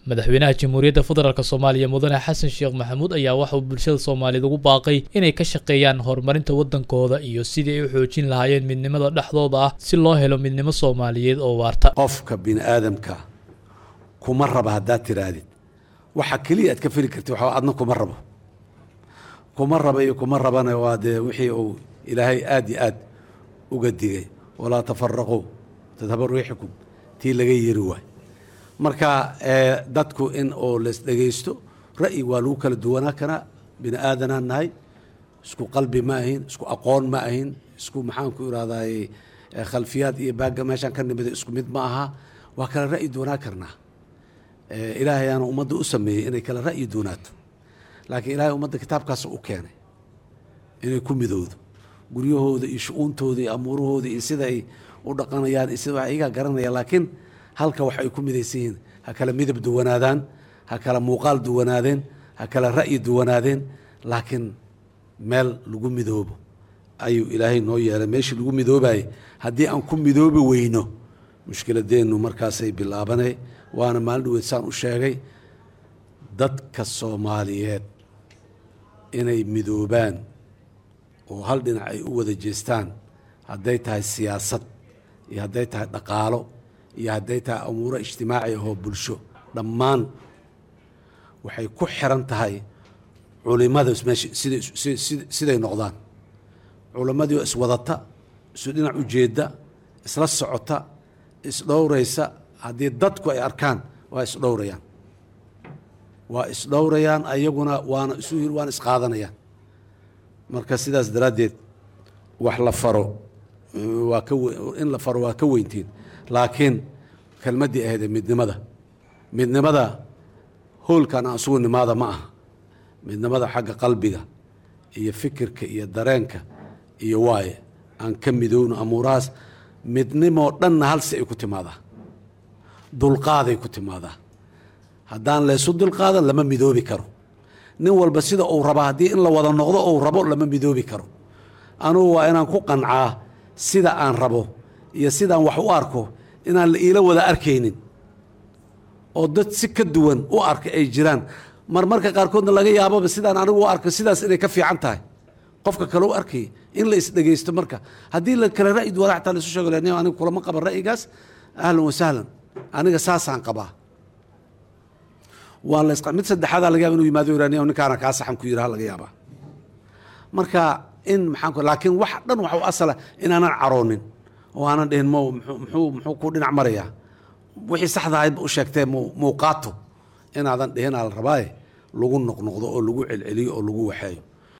madaxweynaha jamhuuriyadda federaalk soomaaliya mudane xasan sheekh maxamuud ayaa waxa uu bulshada soomaaliyeed ugu baaqay inay ka shaqeeyaan horumarinta waddankooda iyo sidii ay u xoojin lahaayeen midnimada dhexdooda ah si loo helo midnimo soomaaliyeed oo waarta qofka bini aadamka kuma raba haddaad tirahdid waxa keliya aad ka feli karti waxa adna kuma rabo kuma raba iyo kuma rabana waa dee wixii uu ilaahay aad iyo aad uga digay walaa tafaraquu tadhaba riixukum tii laga yiri waay marka dadku in oo las dhegaysto ra'yi waa lagu kala duwanaa karaa bini aadanaan nahay isku qalbi ma ahin isku aqoon ma ahin isku maxaan ku irahday khalfiyaad iyo baagga meeshaan ka nimida isku mid ma aha waa kala ra'yi duwanaa karnaa ilaahayaana ummadda u sameeyey inay kala ra'yi duwanaato laakiin ilaahay ummadda kitaabkaas u keenay inay ku midowdo guryahooda iyo shu-uuntooda iyo amuurahooda iyo sida ay u dhaqanayaan iyo sida wax iyagaa garanaya laakiin halka wax ay ku midaysan yihiin ha kala midab duwanaadaan ha kala muuqaal duwanaadeen ha kala ra'yi duwanaadeen laakiin meel lagu midoobo ayuu ilaahay noo yeelay meeshii lagu midoobayay haddii aan ku midoobi weyno mushkiladeennu markaasay bilaabanay waana maalin dhaweed saan u sheegay dadka soomaaliyeed inay midoobaan oo hal dhinac ay u wada jeestaan hadday tahay siyaasad iyo hadday tahay dhaqaalo iyo hadday tahay amuuro ijtimaaci ahoo bulsho dhammaan waxay ku xiran tahay culimada meesha siday siday noqdaan culimmadii oo iswadata isu dhinac ujeedda isla socota isdhowraysa haddii dadku ay arkaan waa isdhowrayaan waa isdhowrayaan ayaguna waana isu yiri waana isqaadanayaan marka sidaas daraaddeed wax la faro waa ka in la faro waa ka weyntiin laakiin kelmaddii ahaydee midnimada midnimada hoolkan aan isugu nimaada ma aha midnimada xagga qalbiga iyo fikirka iyo dareenka iyo waaye aan ka midowno amuurahaas midnimoo dhanna halsi ay ku timaadaa dulqaaday ku timaadaa haddaan laysu dulqaadan lama midoobi karo nin walba sida uu raba haddii in la wada noqdo uu rabo lama midoobi karo anugu waa inaan ku qancaa sida aan rabo iyo sidaan wax u arko inaan la iila wada arkaynin oo dad si ka duwan u arka ay jiraan marmarka qaarkoodna laga yaababa sidaan anigu u arko sidaas inay ka fiican tahay qofka kale u arkay in la isdhegaysto marka haddii la kale ra'yi duwana xataa laisu sheego len aniga kulama qaban ra'yigaas ahlan wasahlan aniga saasaan qabaa waa la mid saddexaadaa laga yaba inu yimaado iraniya ninkaana kaa saxan ku yiraha laga yaabaa marka in maxaan laakiin wax dhan waxa u asala inaanan caroonin oo aanan dhihin m muxuu muxuu ku dhinac marayaa wixii saxda ahayd u sheegtee muuqaato inaadan dhihin aa la rabaaye lagu noqnoqdo oo lagu celceliyo oo lagu waxeeyo